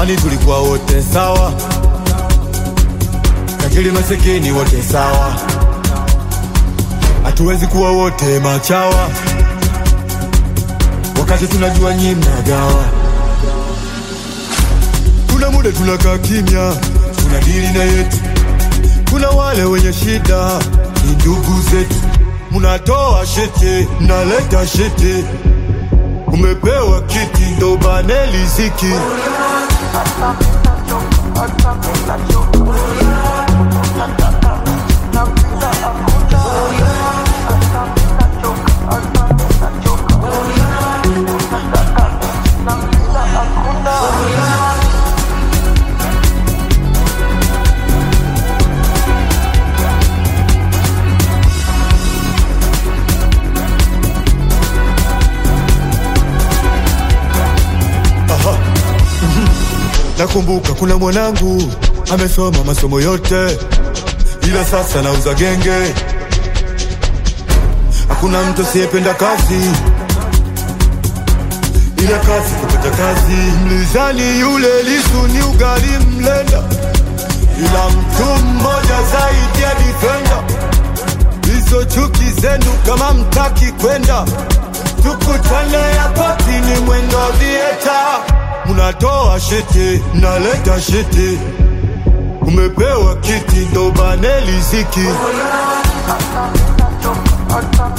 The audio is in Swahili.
Zamani tulikuwa wote sawa, tajiri masikini wote sawa, hatuwezi kuwa wote machawa, wakati tunajua nyi mnagawa. Kuna muda tunakaa kimya, tunadili na yetu. Kuna wale wenye shida, ni ndugu zetu. Mnatoa shete, mnaleta shete, umepewa kiti ndo bane riziki. Aha. Mhm. Nakumbuka kuna mwanangu amesoma masomo yote, ila sasa nauza genge. Hakuna mtu asiyependa kazi, ila kazi kupata kazi. Mlizani yule Lisu ni ugali mlenda, ila mtu mmoja zaidi ya defender. Hizo chuki zenu kama mtaki kwenda, tukutane yapoti ni mwendo vieta. Munatoa shete, mnaleta shete, umepewa kiti ndo bane riziki.